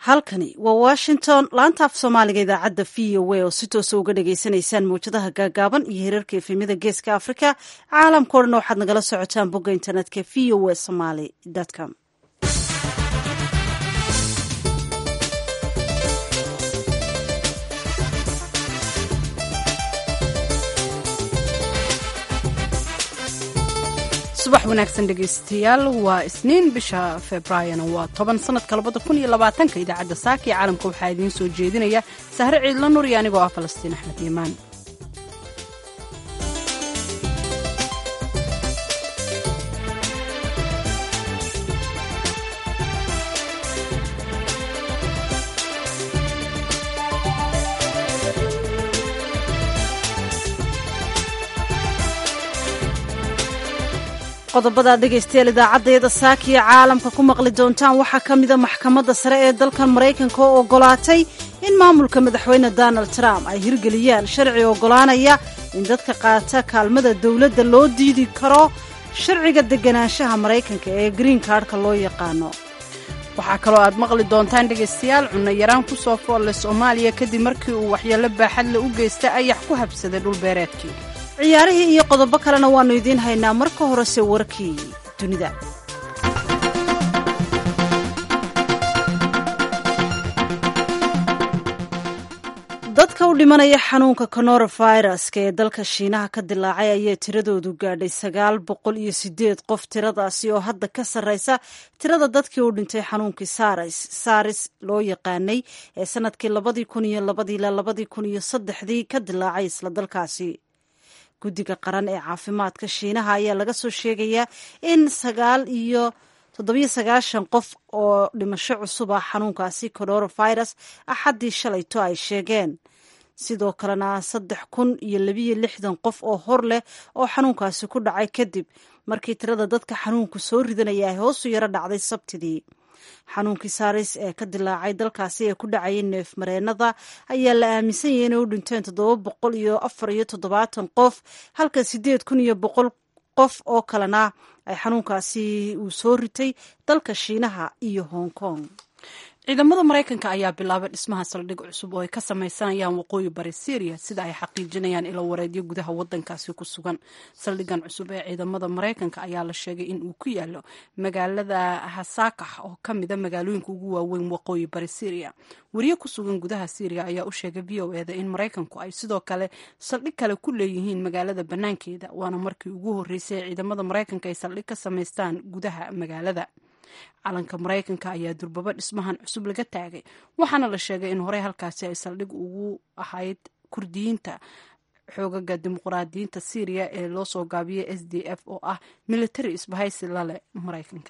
halkani waa washington laanta af soomaaliga idaacadda v o a oo si toosa uga dhagaysanaysaan mawjadaha gaagaaban iyo hirarka efemyada geeska africa caalamkao dhan waxaad nagala socotaan bogga internetka v o a somaly com subax wanaagsan dhegaystayaal waa isniin bisha februaarina waa toban sanadka labada kun iyo labaatanka idaacadda saaka iyo caalamka waxaa idiin soo jeedinaya sahre ciidla nur iyo anigoo ah falastiin axmed yimaan qodobadaad dhegaystayaal idaacaddayada saakiya caalamka ku maqli doontaan waxaa ka mida maxkamadda sare ee dalkan maraykanka oo oggolaatay in maamulka madaxweyne donald trump ay hirgeliyaan sharci oggolaanaya in dadka qaata kaalmada dowladda loo diidi karo sharciga deganaanshaha maraykanka ee green kardhka loo yaqaano waxaa kaloo aad maqli doontaan dhegaystayaal cunno yaraan ku soo foolle soomaaliya kadib markii uu waxyeello baaxadle u geystay ayax ku habsaday dhulbeereedkii ciyaarihii iyo qodobo kalena waannu idiin haynaa marka horese warkii dunida dadka u dhimanaya xanuunka coronaviruska ee dalka shiinaha ka dilaacay ayaa tiradoodu gaadhay sagaal boqol iyo sideed qof tiradaasi oo hadda ka sarreysa tirada dadkii u dhintay xanuunkii saris saris loo yaqaanay ee sanadkii labadii kun iyo labadii ilaa labadii kun iyo saddexdii ka dilaacay isla dalkaasi guddiga qaran ee caafimaadka shiinaha ayaa laga soo sheegayaa in sagaal iyo toddobiyo sagaashan qof oo dhimasho cusub ah xanuunkaasi coronavirus axaddii shalayto ay sheegeen sidoo kalena saddex kun iyo labiyo lixdan qof oo hor leh oo xanuunkaasi ku dhacay kadib markii tirada dadka xanuunku soo ridanaya ay hoosu yaro dhacday sabtidii xanuunkii saaris ee ka dilaacay dalkaasi ee ku dhacayay neef mareennada ayaa la aaminsan yahay inay u dhinteen toddoba boqol iyo afar iyo toddobaatan qof halka siddeed kun iyo boqol qof oo kalena ay xanuunkaasi uu soo ritay dalka shiinaha iyo hong kong ciidamada maraykanka ayaa bilaabay dhismaha saldhig cusub oo ay ka sameysanayaan waqooyi bari syriya sida ay xaqiijinayaan ilo wareedyo gudaha wadankaasi ku sugan saldhigan cusub ee ciidamada maraykanka ayaa la sheegay in uu ku yaalo magaalada hasakax oo ka mida magaalooyinka ugu waaweyn waqooyi bari syriya wariye ku sugan gudaha syriya ayaa u sheegay v o eda in maraykanku ay sidoo kale saldhig kale ku leeyihiin magaalada banaankeeda waana markii ugu horreysay ee ciidamada maraykanka ay saldhig ka samaystaan gudaha magaalada calanka maraykanka ayaa durbaba dhismahan cusub laga taagay waxaana la sheegay in horey halkaasi ay saldhig ugu ahayd kurdiyiinta xoogaga dimuqraadiyiinta syriya ee loo soo gaabiyay s d f oo ah military isbahaysi laleh maraykanka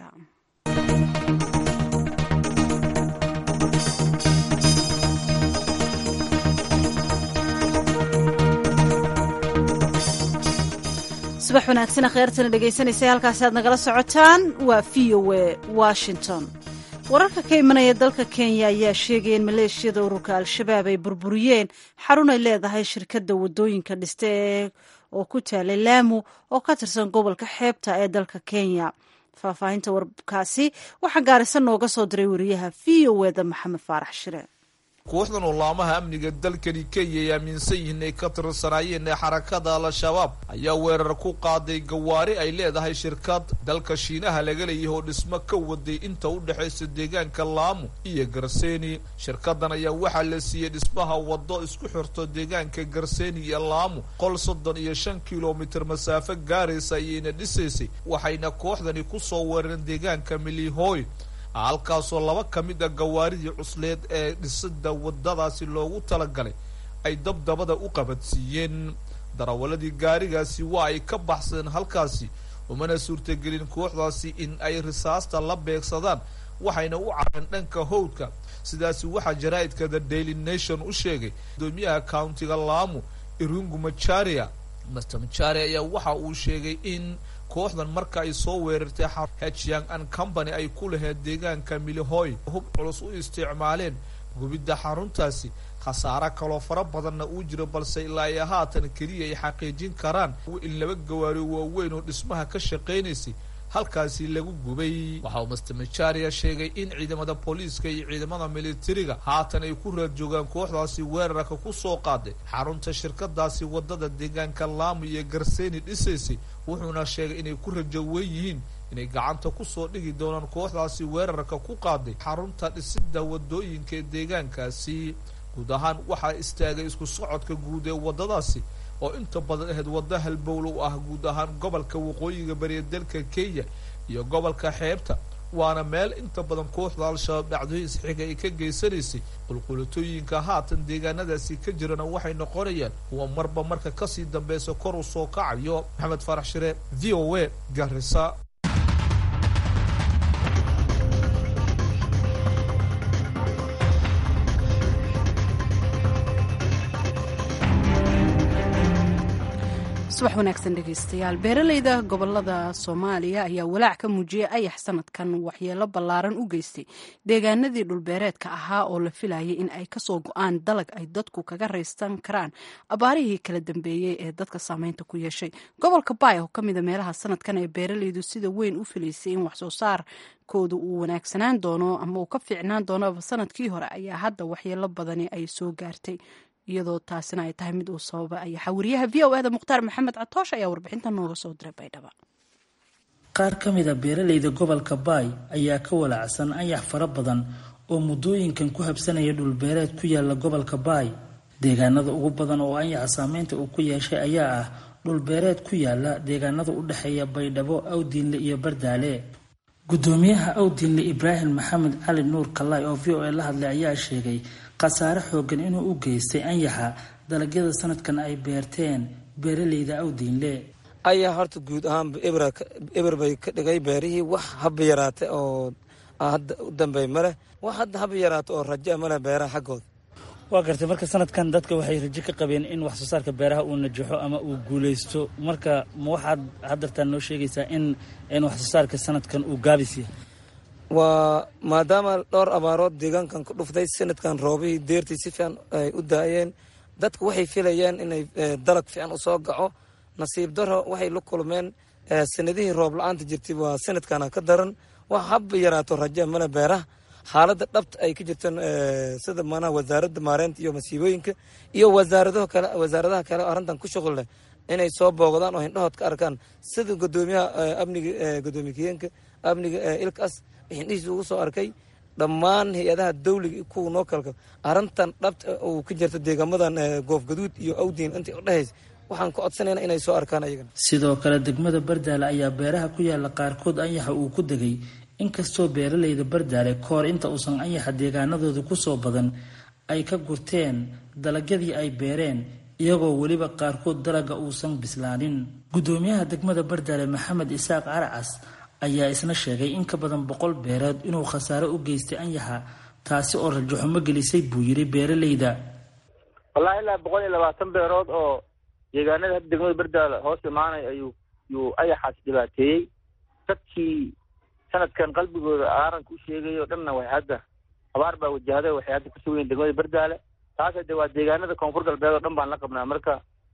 subax wanaagsan kheyrtana dhegaysanaysa halkaasi aad nagala socotaan waa v o a washington wararka ka imanaya dalka kenya ayaa sheegaya in maleeshiyada ururka al-shabaab ay burburiyeen xarun ay leedahay shirkadda wadooyinka dhiste ee oo ku taalay laamu oo ka tirsan gobolka xeebta ee dalka kenya faahfaahinta warkaasi waxaa gaarisa nooga soo diray wariyaha v o eda maxamed faarax shire kooxdan ulaamaha amniga dalkani kenya ay aaminsan yihiin ay ka tirsanaayeen ee xarakada al-shabaab ayaa weerar ku qaaday gawaari ay leedahay shirkad dalka shiinaha laga leeyahay oo dhismo ka waday inta u dhexaysa deegaanka laamu iyo garseeni shirkadan ayaa waxaa la siiyey dhismaha waddo isku xirto deegaanka garseeni iyo laamu qol soddon iyo shan kilomitir masaafo gaaraysa ayayna dhisaysay waxayna kooxdani ku soo weerareen deegaanka milihoy halkaasoo laba ka mid a gawaaridii cusleed ee dhisida waddadaasi loogu talagalay ay dabdabada u qabadsiiyeen darawaladii gaarigaasi waa ay ka baxsadeen halkaasi umana suurtagelin kooxdaasi in ay risaasta la beegsadaan waxayna u careen dhanka howdka sidaasi waxaa jaraa'idka the daily nation u sheegay gudoomiyaha countiga laamu irungu macharia master macharia ayaa waxa uu sheegay in kooxdan marka ay soo weerartay hyoung an company ay ku laheyd deegaanka milihoy hub culus u isticmaaleen gubidda xaruntaasi khasaare kaloo fara badanna uu jiro balse ilaa ay haatan keliya ay xaqiijin karaan in laba gawaari waaweyn oo dhismaha ka shaqaynaysay halkaasi lagu gubay waxa uu master majaria sheegay in ciidamada booliiska iyo ciidamada militariga haatan ay ku raad joogaan kooxdaasi weerarka ku soo qaaday xarunta shirkadaasi wadada deegaanka laamu iyo garseeni dhisaysay wuxuuna sheegay inay ku rajo weyn yihiin inay gacanta kusoo dhigi doonaan kooxdaasi weerarka ku qaaday xarunta dhisida wadooyinka ee deegaankaasi guud ahaan waxaa istaagay isku socodka guud ee waddadaasi oo inta badan ahayd waddo halbowlo u ah guud ahaan gobolka waqooyiga bariya dalka kenya iyo gobolka xeebta waana meel inta badan kooxda al-shabaab dhacdooyin isxiga ay ka geysanaysay qulqulatooyinka haatan deegaanadaasi ka jirana waxay noqonayaan kuwa marba marka kasii dambeysa kor u soo kacayo maxamed farax shire v o a garisa subax wanaagsan dhegeystayaal beeraleyda gobolada soomaaliya ayaa walaac ka muujiyay ayax sanadkan waxyeelo ballaaran u geystay deegaanadii dhulbeereedka ahaa oo la filayay in ay kasoo go-aan dalag ay dadku kaga raysan karaan abaarihii kala dambeeyey ee dadka saameynta ku yeeshay gobolka baay oo kamida meelaha sanadkan ee beeraleydu sida weyn u filaysay in waxsoo saarkooda uu wanaagsanaan doono ama uu ka fiicnaan doonoba sanadkii hore ayaa hadda waxyeelo badani ay soo gaartay iyadoo taasina ay tahay mid uu sababa ayaxa wariyaha v o eda mukhtaar maxamed catoosh ayaa warbixinta nooga soo diray baydhaba qaar ka mid a beeraleyda gobolka baay ayaa ka walaacsan ayax fara badan oo muddooyinkan ku habsanaya dhulbeereed ku yaala gobolka baay deegaanada ugu badan oo ayaxa saameynta uu ku yeeshay ayaa ah dhulbeereed ku yaala deegaanada u dhexeeya baydhabo awdiinle iyo bardaale gudoomiyaha awdiinle ibraahim maxamed cali nuur kalaay oo v o a la hadlay ayaa sheegay khasaare xoogan inuu u geystay anyaxa dalagyada sanadkan ay beerteen beeraleyda awdiinle ayaa horta guud ahaanba eber bay ka dhigay beerihii wax haba yaraata oo hadda u dambeey maleh wax hadda haba yaraata oo raja maleh beeraha xaggooda waa gartay marka sanadkan dadka waxay rajo ka qabeen in wax soo saarka beeraha uu najaxo ama uu guuleysto marka ma waxaad haddartaan noo sheegaysaa in in wax soo saarka sanadkan uu gaabis yahay waa maadaama dhowr abaarood deegaankan ku dhuftay sanadkan roobihii deertii si fiican ay u daayeen dadku waxay filayeen inay dalag fiican usoo gaco nasiib daro waxay la kulmeen sanadihii roob la-aanta jirtay waa sanadkana ka daran wax haba yaraato raja male beeraha xaaladda dhabta ay ka jirtaan sida manaha wasaaradda maareynta iyo masiibooyinka iyo wasaaradaha kale wasaaradaha kale oo arrintan ku shuqul leh inay soo booqdaan oo hindhahood ka arkaan sida gudoomiyaha amniga gudoomiye kiyeenka amniga ilkaas hindhihiisa ugu soo arkay dhammaan hay-adaha dawliga kuwa noo kalka arrintan dhabta uu ka jirta deegaamadan goofgaduud iyo awdiin intii udhehaysa waxaan ka codsanayna inay soo arkaan ayagana sidoo kale degmada bardaale ayaa beeraha ku yaala qaarkood anyaxa uu ku degay inkastoo beeraleyda bardaale ka hor inta uusan anyaxa deegaanadooda kusoo badan ay ka gurteen dalagyadii ay beereen iyagoo weliba qaarkood dalaga uusan bislaanin gudoomiyaha degmada bardaale maxamed isaaq caracas ayaa isna sheegay in ka badan boqol beereed inuu khasaare u geystay anyaxa taasi oo rajaxumo gelisay buu yiri beeraleyda wallahi ilaa boqol iyo labaatan beerood oo deegaanada hadda degmada bardaale hoos imaanay ayuu yuu ayaxaas dhibaateeyey dadkii sanadkan qalbigooda aaranka u sheegay oo dhanna waxay hadda abaar baa wajahday waxay hadda ku sugayiin degmada bardaale taas de waa deegaanada koonfur galbeed oo dhan baan la qabnaa marka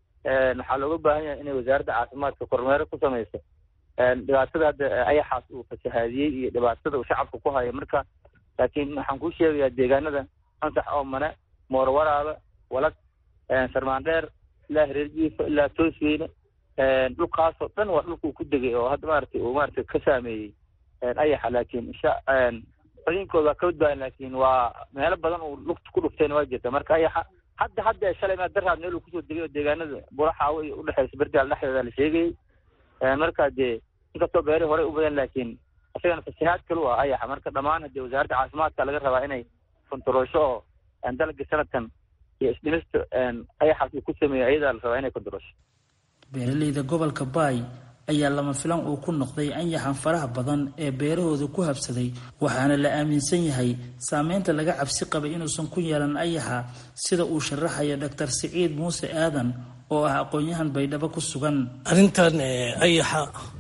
waxaa looga baahan yahay inay wasaaradda caafimaadka kormeero ku samayso dhibaatada hadda ayaxaas uu fasahaadiyey iyo dhibaatada uu shacabka ku hayo marka laakiin waxaan kuu sheegayaa deegaanada ansax oo mane moorwaraaba walag sarmaandheer ilaa hareerjiifa ilaa toosweyne dhulkaasoo dhan waa dhulkuu ku degay oo hadda maaragtay uu maaragtay ka saameeyey ayaxa laakiin insha badinkooda waa ka badbaadan laakiin waa meelo badan uu lugta ku dhufteen waa jirta marka ayaxa hadda hadda shalay maa daraad meel uu kusoo degay oo deegaanada buraxaawo iyo udhexeysa berdaal dhexdeeda la sheegayay marka dee inkastoo beeri horey u badan laakiin isagana fasahaad kale u ah ayaxa marka dhammaan hadee wasaaradda caafimaadka laga rabaa inay kontaroosho oo dalagii sanadkan iyo isdhimista ayaxaas uu ku sameeyo ayadaa la rabaa inay kontaroosho beeraleyda gobolka baay ayaa lama filan uu ku noqday anyaxan faraha badan ee beerahooda ku habsaday waxaana la aaminsan yahay saameynta laga cabsi qabay inuusan ku yeelan ayaxa sida uu sharaxayo doctor siciid muuse aadan oo ah aqoon-yahan baydhabo ku sugan arrintan ayaxa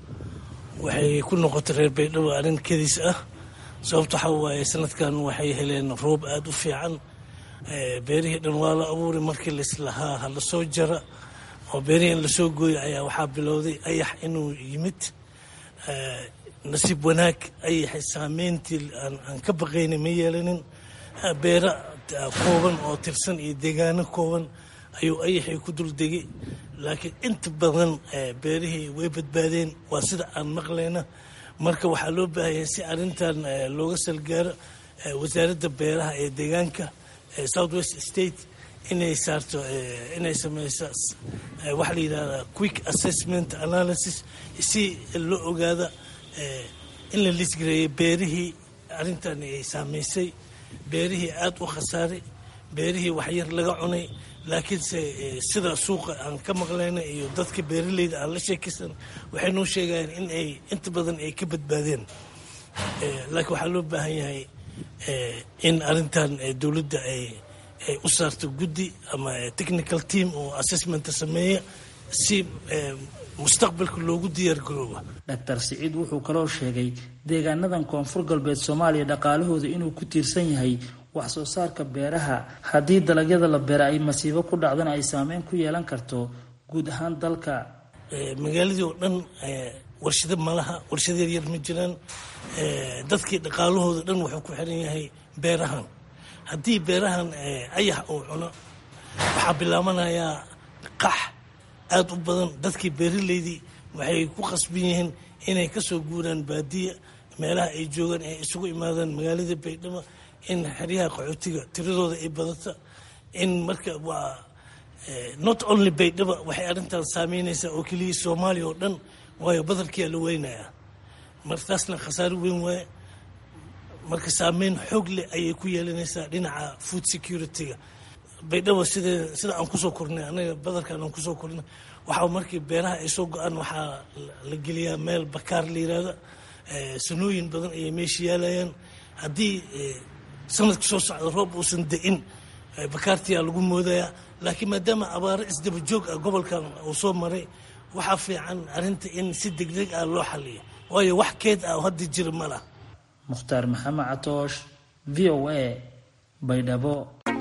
waxay ku noqotay reer baydhabo arrin kediis ah sababto waxa waaye sanadkan waxay heleen roob aada u fiican beerihii dhan waa la abuuray markii laislahaa ha lasoo jara oo beerihii in lasoo gooyo ayaa waxaa bilowday ayax inuu yimid nasiib wanaag ayaxay saameyntii aan ka baqayna ma yeelanin beera kooban oo tirsan iyo deegaano kooban ayuu ayaxay ku duldegay laakiin inta badan beerihii way badbaadeen waa sida aan maqlayna marka waxaa loo baahaya si arrintan looga salgaaro wasaaradda beeraha ee deegaanka south west state inay saarto inay sameyso waxaa la yidhahdaa quick assessment analysis si loo ogaada in la lisgareeyay beerihii arrintan ay saameysay beerihii aada u khasaaray beerihii waxyar laga cunay laakiinse sida suuqa aan ka maqlayna iyo dadka beeraleyda aan la sheekaysan waxay noo sheegayaan in ay inta badan ay ka badbaadeen laakiin waxaa loo baahan yahay in arrintan dowladda ay ay u saarto guddi ama technical team oo assessmenta sameeya si mustaqbalka loogu diyaargarooba doctor siciid wuxuu kaloo sheegay deegaanadan koonfur galbeed soomaaliya dhaqaalahooda inuu ku tiirsan yahay wax soo saarka beeraha haddii dalagyada la beera ay masiibo ku dhacdana ay saameyn ku yeelan karto guud ahaan dalka magaaladii oo dhan warshado malaha warshado yaryar ma jiraan dadkii dhaqaalahooda dhan wuxuu ku xiran yahay beerahan haddii beerahan ayax uu cuno waxaa bilaabanayaa qax aada u badan dadkii beeraleydii waxay ku qasban yihiin inay kasoo guuraan baadiya meelaha ay joogaan ay isugu imaadaan magaalada baydhabo in xeryaha qaxootiga tiradooda ay badata in marka waa not only baydhaba waxay arrintan saameynaysaa oo keliya soomaaliya oo dhan waayo badarkiyaa la weynayaa martaasna khasaaro weyn waaye marka saameyn xoog leh ayay ku yeelanaysaa dhinaca food security-ga baydhabo sidee sida aan kusoo kornay anaga badarkaan aan kusoo kornay waxaa markii beeraha ay soo go-aan waxaa la geliyaa meel bakaar la yiraahda sanooyin badan ayay meesha yaalayaan haddii sanadka soo socda roob uusan da-in bakaartiyaa lagu moodayaa laakiin maadaama abaaro isdaba joog ah gobolkan uu soo maray waxaa fiican arrinta in si degdeg ah loo xaliyo waayo wax keed ah oo hadda jira ma lah mukhtaar maxamed catoosh v o a baydhabo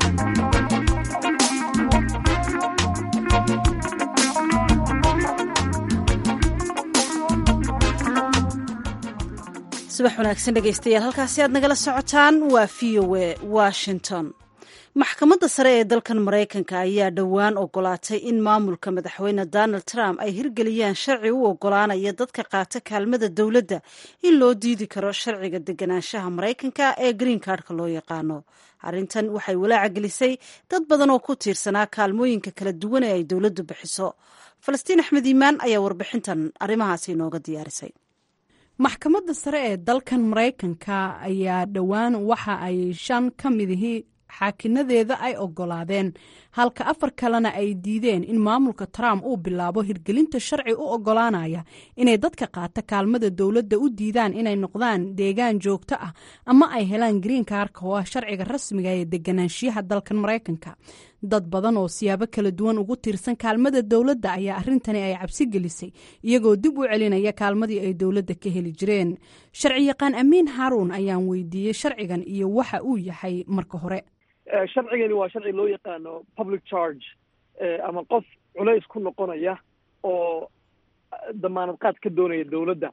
subax wanaagsan dhegaystayaal halkaasi aad nagala socotaan waa v o a washington maxkamadda sare ee dalkan maraykanka ayaa dhowaan ogolaatay in maamulka madaxweyne donald trump ay hirgeliyaan sharci u ogolaanaya dadka qaata kaalmada dowladda in loo diidi karo sharciga deganaanshaha maraykanka ee green cardka loo yaqaano arrintan waxay walaaca gelisay dad badan oo ku tiirsanaa kaalmooyinka kala duwan ee ay dowladdu bixiso falastiin axmed iimaan ayaa warbixintan arrimahaasi inooga diyaarisay maxkamadda sare ee dalkan maraykanka ayaa dhowaan waxa ay shan ka midihii xaakinadeeda ay ogolaadeen halka afar kalena ay diideen in maamulka trump uu bilaabo hirgelinta sharci u ogolaanaya inay dadka qaata kaalmada dowladda u diidaan inay noqdaan deegaan joogto ah ama ay helaan green karka oo ah sharciga rasmiga ee deganaanshiyaha dalkan maraykanka dad badan oo siyaabo kala duwan ugu tiirsan kaalmada dowladda ayaa arrintani ay cabsi gelisay iyagoo dib u celinaya kaalmadii ay dowladda ka heli jireen sharci yaqaan amiin haruun ayaan weydiiyey sharcigan iyo waxa uu yahay marka hore sharcigani waa sharci loo yaqaano public charge ama qof culays ku noqonaya oo damaanad qaad ka doonaya dowladda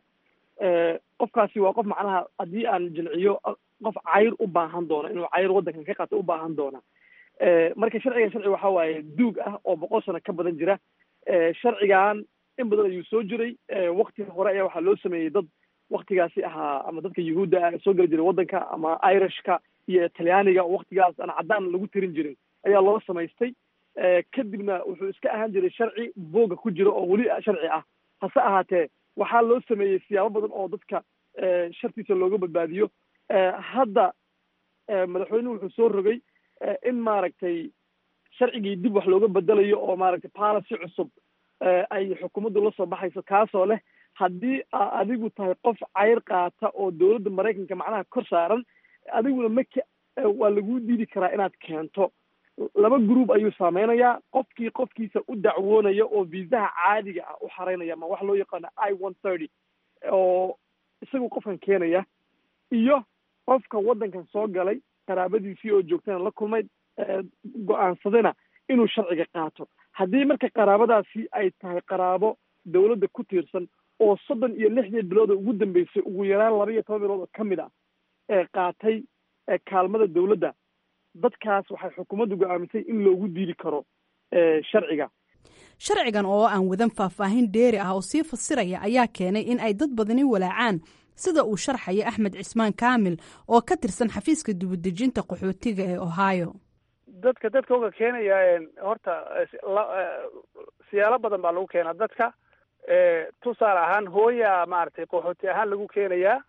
qofkaasi waa qof macnaha haddii aan jilciyo qof cayr u baahan doona inuu cayr waddankan ka qaato u baahan doona marka sharcigan sharci waxa waaye duug ah oo boqol sano ka badan jira sharcigan in badan ayuu soo jiray waktigii hore ayaa waxaa loo sameeyey dad waktigaasi ahaa ama dadka yuhuudda ah soo geli jiray waddanka ama irishka iyo talyaaniga waktigaas aan caddaan lagu tirin jirin ayaa loo samaystay kadibna wuxuu iska ahaan jiray sharci booga ku jira oo weli sharci ah hase ahaatee waxaa loo sameeyey siyaabo badan oo dadka shartiisa looga badbaadiyo hadda madaxweynuhu wuxuu soo rogay in maaragtay sharcigii dib wax looga bedelayo oo maaragtay policy cusub ay xukuumaddu la soo baxayso kaasoo leh haddii aa adigu tahay qof cayr qaata oo dowladda maraykanka macnaha kor saaran adiguna maka waa laguu diidi karaa inaad keento laba group ayuu saameynayaa qofkii qofkiisa u dacwoonaya oo viisaha caadiga ah u xareynaya ma wax loo yaqaano i one thirty oo isagu qofkan keenaya iyo qofka waddankan soo galay qaraabadiisii oo joogtana la kulmay go-aansadana inuu sharciga qaato haddii marka qaraabadaasi ay tahay qaraabo dowladda ku tiirsan oo soddon iyo lixdii bilood oo ugu dambeysay ugu yaraan laba iyo toban bilood oo ka mid ah ee qaatay kaalmada dawladda dadkaas waxay xukuumaddu go-aamisay in loogu diidi karo sharciga sharcigan oo aan wadan faahfaahin dheeri ah oo sii fasiraya ayaa keenay in ay dad badani walaacaan sida uu sharxaya axmed cismaan kaamil oo ka tirsan xafiiska dibadejinta qaxootiga ee ohio dadka dadka uga keenaya horta siyaalo badan baa lagu keenaa dadka tusaale ahaan hooya maaragtay qaxooti ahaan lagu keenayaa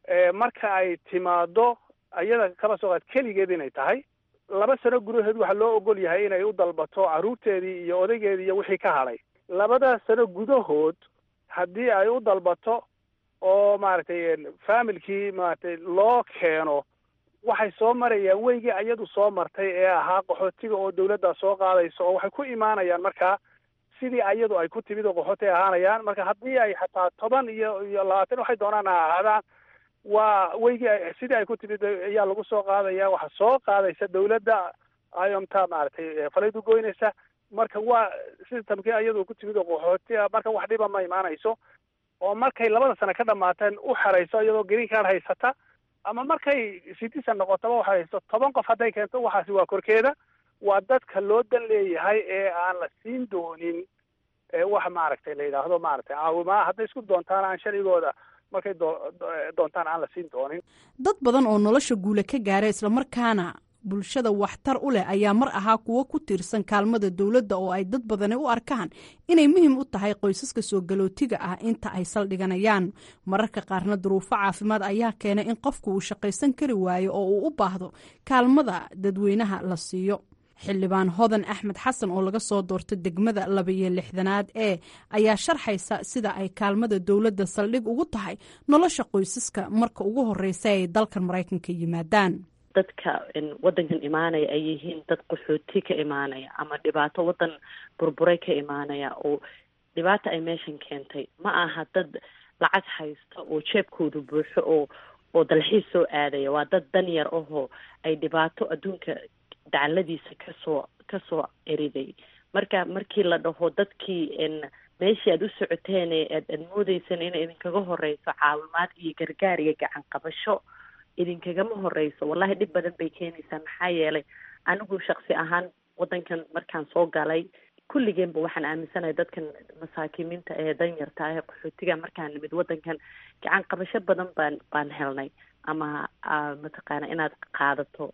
marka ay timaado iyada kaba soo qaad keligeed inay tahay laba sano gudaheed waxaa loo ogol yahay inay u dalbato carruurteedii iyo odaygeedii iyo wixii ka hadhay labadaas sano gudahood haddii ay u dalbato oo maaragtay familkii maaragtay loo keeno waxay soo marayaan weygii iyadu soo martay ee ahaa qaxootiga oo dawladda soo qaadayso oo waxay ku imaanayaan markaa sidii iyadu ay ku timid oo qaxooti ahaanayaan marka haddii ay xataa toban iyo iyo labaatan waxay doonaan ha ahaadaan waa weygii sidii ay ku timid ayaa lagu soo qaadaya waxaa soo qaadaysa dawladda ayomta maaragtay falaydu goynaysa marka waa systemkii iyadu ku timid oo qaxooti marka wax dhiba ma imaanayso oo markay labada sano ka dhamaateen u xerayso iyadoo green card haysata ama markay citizen noqotaba waxay haysto toban qof hadday keento waxaasi waa korkeeda waa dadka loo dan leeyahay ee aan la siin doonin wax maaragtay la yidhaahdo maaragtay caawimaa hadday isku doontaan aan sharcigooda markay doontaan aan la siin doonin dad badan oo nolosha guule ka gaara islamarkaana bulshada waxtar u leh ayaa mar ahaa kuwo ku tiirsan kaalmada dowladda oo ay dad badani u arkaan inay muhiim u tahay qoysaska soo galootiga ah inta ay saldhiganayaan mararka qaarna duruufo caafimaad ayaa keenay in qofku uu shaqaysan kari waayo oo uu u baahdo kaalmada dadweynaha la siiyo xildhibaan hodan axmed xasan oo laga soo doorto degmada labaiyo lixdanaad ee ayaa sharxaysa sida ay kaalmada dowladda saldhig ugu tahay nolosha qoysaska marka ugu horeysa ay dalkan maraykanka yimaadaan dadka wadankan imaanaya ay yihiin dad qaxooti ka imaanaya ama dhibaato wadan burburay ka imaanaya oo dhibaata ay meeshan keentay ma aha dad lacag haysta oo jeebkoodu buuxo oo oo dalxiis soo aadaya waa dad dan yar ahoo ay dhibaato adduunka dacaladiisa kasoo kasoo eriday marka markii la dhaho dadkii meeshii aada u socoteen aad aad moodeyseen inay idinkaga horeyso caawimaad iyo gargaar iyo gacan qabasho idinkagama horeyso wallahi dhib badan bay keenaysaa maxaa yeelay anigu shaksi ahaan wadankan markaan soo galay kulligeenba waxaan aaminsanahay dadkan masaakiimiinta ee danyarta ah ee qaxootiga markaan nimid wadankan gacan qabasho badan baan baan helnay ama mataqaana inaad qaadato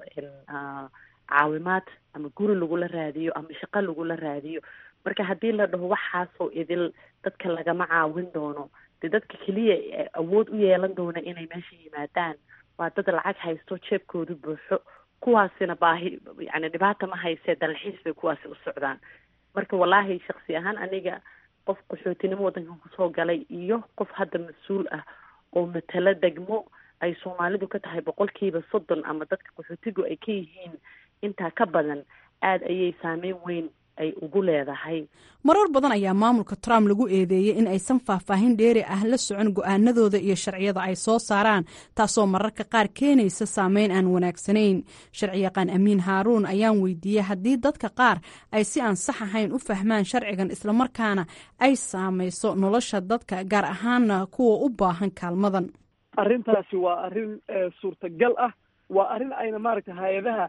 caawimaad ama guri lagula raadiyo ama shaqo lagula raadiyo marka haddii la dhaho waxaasoo idil dadka lagama caawin doono dee dadka keliya awood u yeelan doona inay meesha yimaadaan waa dad lacag haysto jeebkoodu buuxo kuwaasina baahi yani dhibaata ma haysee dalxiis bay kuwaasi u socdaan marka wallaahi shaksi ahaan aniga qof qaxootinimo wadankan kusoo galay iyo qof hadda mas-uul ah oo matalo degmo ay soomaalidu ka tahay boqolkiiba soddon ama dadka qaxootigu ay ka yihiin intaa ka badan aada ayay saameyn weyn ay ugu leedahay marar badan ayaa maamulka trump lagu eedeeyey in aysan faahfaahin dheeri ah la socon go-aanadooda iyo sharciyada ay soo saaraan taasoo mararka qaar keenaysa saameyn aan wanaagsanayn sharciyaqaan amiin haaruun ayaan weydiiyey haddii dadka qaar ay si aan sax ahayn u fahmaan sharcigan islamarkaana ay saameyso nolosha dadka gaar ahaana kuwa u baahan kaalmadan arrintaasi waa arrin suurtagal ah waa arrin ayna maaragtay hay-adaha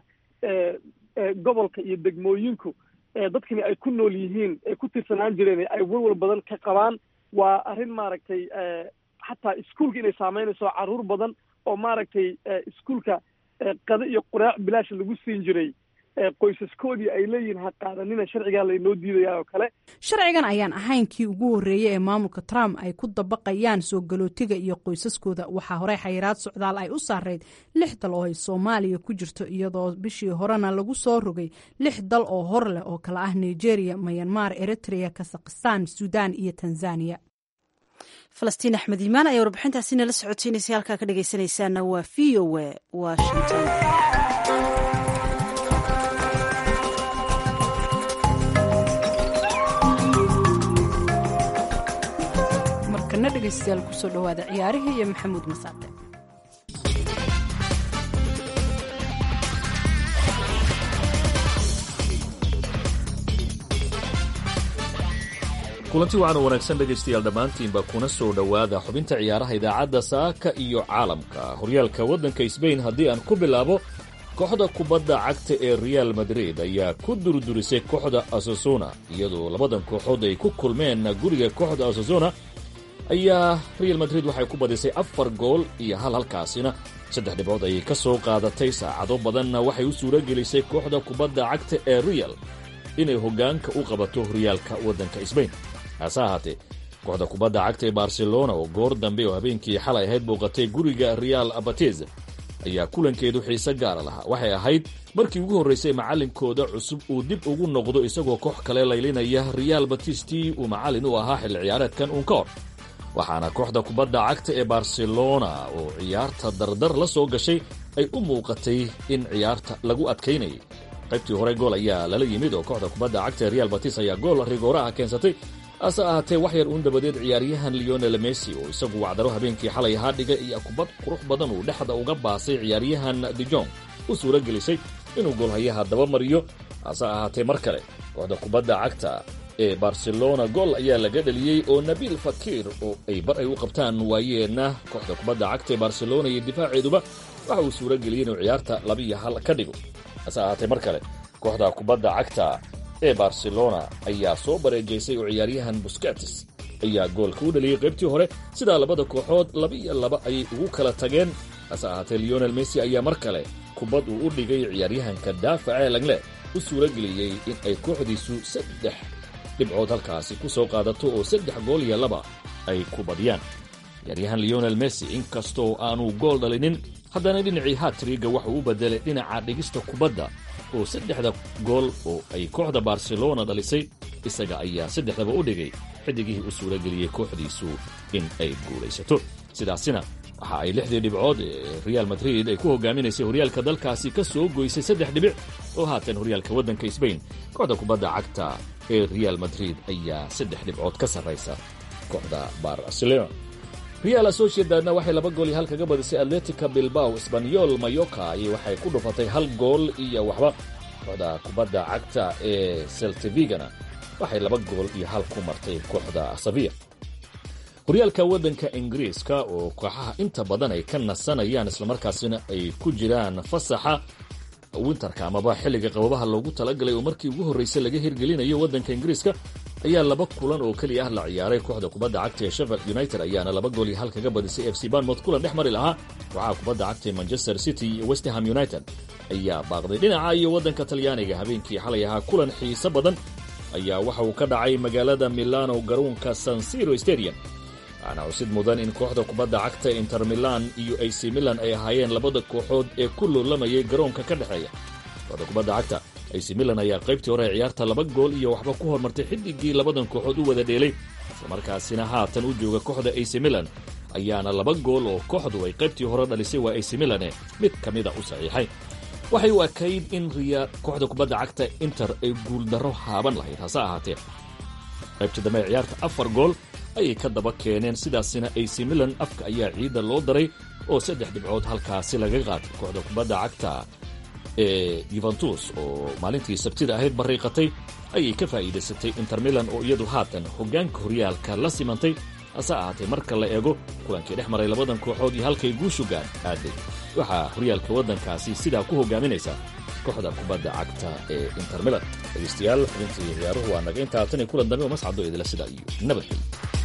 gobolka iyo degmooyinku dadkani ay ku nool yihiin ay ku tirsanaan jireen ay walwal badan ka qabaan waa arrin maaragtay xataa iskuolka inay saameynayso caruur badan oo maaragtay iskuolka qado iyo quraac bilaash lagu siin jiray qoysaskoodii ay leeyihiin ha qaadanina sharcigaa laynoo diidaya oo kale sharcigan ayaan ahayn kii ugu horreeyey ee maamulka trump ay ku dabaqayaan soo galootiga iyo qoysaskooda waxaa horey xayiraad socdaal ay u saareyd lix dal oo ay soomaaliya ku jirto iyadoo bishii horena lagu soo rogay lix dal oo hor leh oo kale ah nigeria mayanmar eritrea kazakhistan suudaan iyo tanzania falastiin axmed iimaan ayaa warbixintaasi nala socoteynaysa halkaa ka dhegeysanaysaana waa v o a washington markana dhegeystayaal kusoo dhawaada ciyaarihii iyo maxamuud masaade kulanti wacan wanaagsan dhegaystayaal dhammaantiinba kuna soo dhowaada xubinta ciyaaraha idaacadda saaka iyo caalamka horyaalka waddanka sbain haddii aan ku bilaabo kooxda kubadda cagta ee real madrid ayaa ku durdurisay kooxda asosona iyadoo labadan kooxood ay ku kulmeen guriga kooxda asosona ayaa real madrid waxay ku badisay afar gool iyo hal halkaasina saddex dhibcood ayay ka soo qaadatay saacado badanna waxay u suuro gelisay kooxda kubadda cagta ee real inay hoggaanka u qabato horyaalka waddanka sbain hase ahaatee kooxda kubadda cagta ee barcelona oo goor dambe oo habeenkii xalay ahayd bouqatay guriga real abatez ayaa kulankeedu xiise gaara lahaa waxay ahayd markii ugu horraysay macallinkooda cusub uu dib ugu noqdo isagoo koox kale laylinaya real batistii uu macallin u ahaa xilli ciyaareedkan uun ka hor waxaana kooxda kubadda cagta ee barcelona oo ciyaarta dardar la soo gashay ay u muuqatay in ciyaarta lagu adkaynayay qaybtii hore gool ayaa lala yimid oo kooxda kubadda cagta ee real batis ayaa gool rigooraha keensatay hase ahaatee wax yar uun dabadeed ciyaaryahan leonel messi oo isagu wacdaro habeenkii xalay ahaa dhigay iyo kubad qurux badan uu dhexda uga baasay ciyaaryahan dijong u suuro gelisay inuu goolhayaha daba mariyo hase ahaatee mar kale kooxda kubadda cagta ee barcelona gool ayaa laga dheliyey oo nabiil fakiir oo ay bar ay u qabtaan waayeenna kooxda kubadda cagta ee barcelona iyo difaaceeduba waxa uu suuro geliyey inuu ciyaarta labiiyo hal ka dhigo hase ahaatee mar kale kooxda kubadda cagta ee barcelona ayaa soo bareejaysay oo ciyaaryahan buscatis ayaa goolka u dhaliyey qaybtii hore sidaa labada kooxood laba iyo laba ayay ugu kala tageen hase ahaatee leonel messi ayaa mar kale kubad uu u dhigay ciyaaryahanka daaface langle u suuro geliyey in ay kooxdiisu saddex dhibcood halkaasi ku soo qaadato oo saddex gool iyo laba ay ku badiyaan ciyaaryahan leonel messi inkastoo aanuu gool dhalinin haddana dhinacii hatriga waxuu u bedelay dhinaca dhigista kubadda oo saddexda gool oo ay kooxda barcelona dhalisay isaga ayaa saddexdaba u dhigay xidigihii u suuro geliyey kooxdiisu in ay guulaysato sidaasina waxa ay lixdii dhibcood ee real madrid ay ku hogaaminaysay horyaalka dalkaasi ka soo goysay saddex dhibic oo haatan horyaalka waddanka sbain kooxda kubadda cagta ee real madrid ayaa saddex dhibcood ka sarraysa kooxda barcelona real associatedna waxay laba gool iyo hal kaga badisay atletica bilbao sbanyol mayoka iyo waxay ku dhufatay hal gool iyo waxba kooxda kubadda cagta ee seltivigana waxay laba gool iyo hal ku martay kooxda saviya horyaalka waddanka ingiriiska oo kooxaha inta badan ay ka nasanayaan islamarkaasina ay ku jiraan fasaxa winterka amaba xilliga qababaha loogu talagalay oo markii ugu horraysay laga hirgelinayo waddanka ingiriiska ayaa laba kulan oo keliya ah la ciyaaray kooxda kubadda cagta ee sheffield united ayaana laba gool iyo hal kaga badisay f c banmouth kulan dhex mari lahaa kooxaha kubadda cagta ee manchester city iyo westham united ayaa baaqday dhinaca iyo waddanka talyaaniga habeenkii xalay ahaa kulan xiise badan ayaa waxa uu ka dhacay magaalada milano garoonka sansiro stadium waxaana cusid mudan in kooxda kubadda cagta inter milan iyo ac milan ay ahaayeen labada kooxood ee ku loolamayay garoonka ka dhexeeya kooxda kubadda cagta ac milan ayaa qaybtii hore ciyaarta laba gool iyo waxba ku hormartay xidigii labadan kooxood u wada dheelay islamarkaasina haatan u jooga kooxda ac milan ayaana laba gool oo kooxdu ay qaybtii hore dhalisay waa ac milane mid ka mida u saxiixay waxay u ekayd in riya kooxda kubadda cagta inter ay guuldarro haaban lahayd hase ahaatee qaybtii dambe ee ciyaarta afar gool ayay ka daba keeneen sidaasina ac milan afka ayaa ciidda loo daray oo saddex dhibcood halkaasi laga qaatay kooxda kubadda cagta ee yuventus oo maalintii sabtida ahayd barriiqatay ayay ka faa'iidaysatay inter milan oo iyadu haatan hoggaanka horyaalka la simantay hase ahaatee marka la eego kulankii dhex maray labadan kooxood iyo halkay guushu gaar aaday waxaa horyaalka waddankaasi sidaa ku hogaaminaysa kooxda kubadda cagta ee inter milan dhegeystayaal xubintii ciyaaruhu waa naga intaa tan iyo kulan dambe oo mascado idila sida iyo nabadgelyo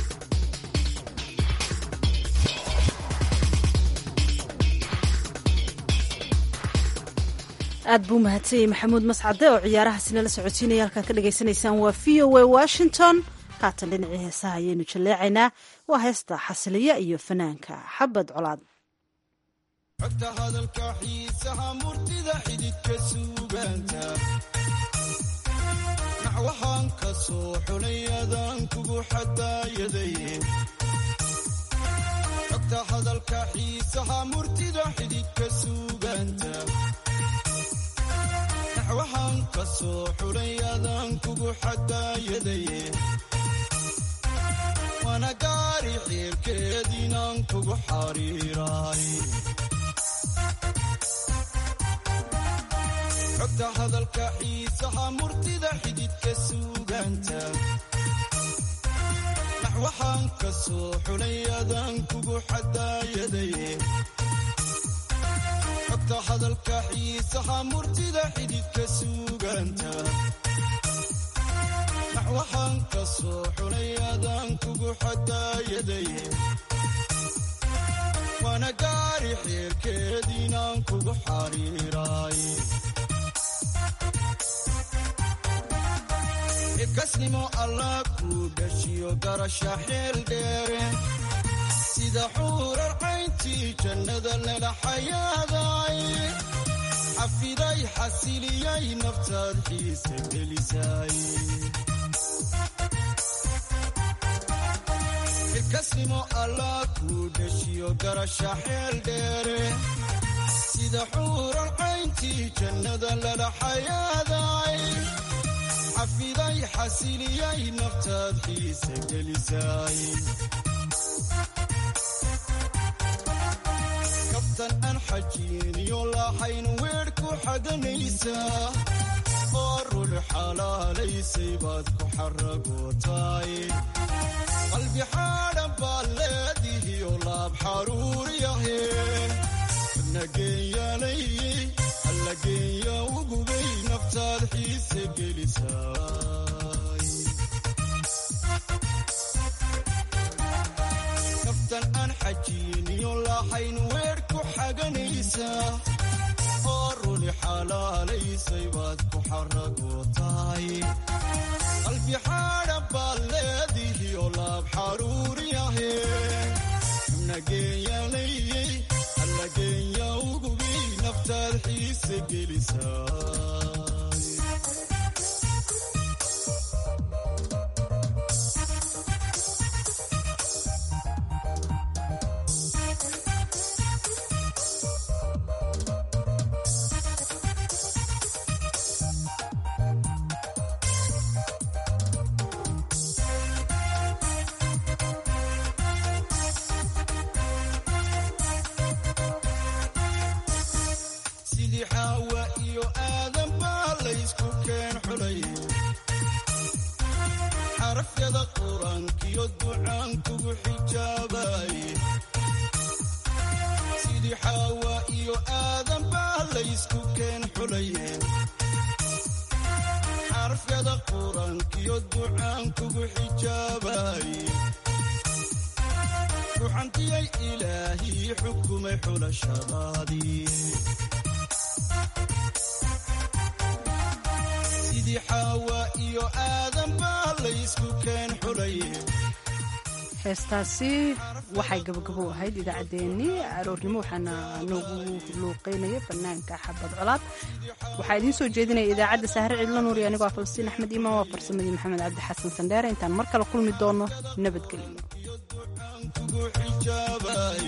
aad buu mahadsanyay maxamuud mascade oo ciyaarahaasina la socodsiinaya halkaad ka dhagaysanaysaan waa v o a washington haatan dhinacii heesaha ayaynu jalleecaynaa waa heesta xasiliya iyo fanaanka xabad colaad xogta hadalka xiisaha murtida xididka suugaanta naxwahaan ka soo xulay adaan kugu xadaayadaye xogta hadalka xiisaha murtida xididka suugaanta naxwahaan ka soo xulay adaan kugu xadaayadaye wana gaari xiirkeediinaan kugu xariiraay xogta hadalka xiisaha murtida xididka suugaanta waxaan ka soo xulay adaan kugu xadaayaday xogta hadalka xiisaha murtida xididka suuganta nax waxaan ka soo xulay adaan kugu xadaayaday waana gaari xeerkeediinaan kugu xariiraay xilkasnimo allah kuu dhashiyo garasha xeel dheere sida xuurar cayntii jannada lala xayaaday xafiday xasiliyay naftaad xiisa gelisay xilkasnimo allah kuu dhashiyo garasha xeel dheere sida xuurar cayntii jannada lala xayaaday xafiday xasiliyay naftaad xiisa gelisay kabtan aan xajiiniyo lahayn weer ku xaganaysaa oo rur xalaalaysay baad ku xaragootaay qalbi xaadhan baad leedihiyo laab xaruuriyaheen nageeyanay allageeya ugubay naftaad xiisa gelisay naftan aan xajiiniyo lahayn weer ku xaganaysaa oo runi xalaalaysay baad ku xaragootahay qalbi xaadhan baad leedihiyo laab xaruuriyaheen nageeyanay allageeya ugubay naftaad xiisa gelisay sidii xaawa iyo aadan baa laysku keen xulay xarafyada qur-aankiyo ducaan kugu xijaabay sidii xaawa iyo aadan baa laysku keen xulay xarafyada qur-aankiyo ducaan kugu xijaabay ruxantiyay ilaahii xukumay xulashadaadii sidii xaawa iyo aadan baa laysku keen xulay heestaasi waxay gabagabo ahayd idaacaddeenii aroornimo waxaana noogu luuqeynaya fanaanka xabad colaad waxaa idiin soo jeedinaya idaacadda saahre cidlo nuuri anigoo ah falastiin axmed imaan waa farsamadii maxamed cabdi xasan sandheere intaan mar kale kulmi doono nabadgelyo kugu xijaabay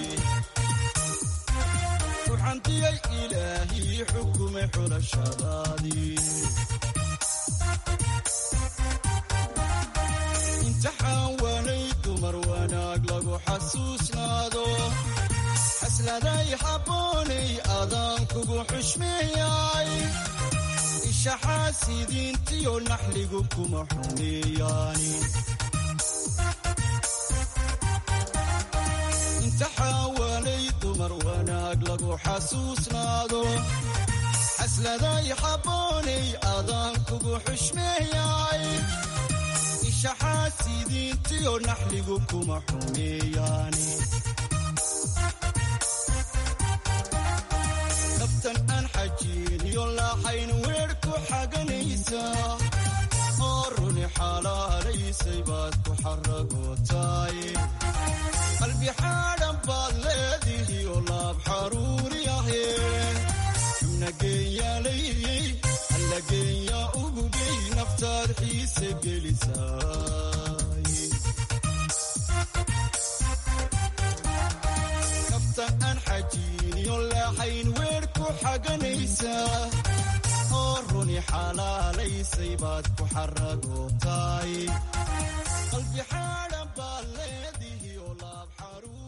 ruxantiyay ilaahii xukumay xulashadaadii imtixaan waanay dumar wanaag lagu xasuusnaado xasladay habboonay adaan kugu xushmeeyay ishaxaasidiintiyo naxligu kuma xumeeyaani imtixaanwaanay dumar wanaag lagu xasuusnaado xasladay habboonay adaan kugu xushmeeyay ishaxaasidiintiyo naxligu kuma xumeeyaani naftan aan xajiiniyo lahayn weer ku xaganaysaa oo runi xalaalaysay baad ku xaragootaay qalbi xaadhan baad leedihiyo laab xaruuriyaheen nageeyalayy allageeya ugubay naftaad xiisa gelisay naftan aan xajiiniyo lahayn weer ku xaganaysaa oo runi xalaalaysay baad ku xaragootaay qalbi xaadhan baad leedihiyo laab xaruur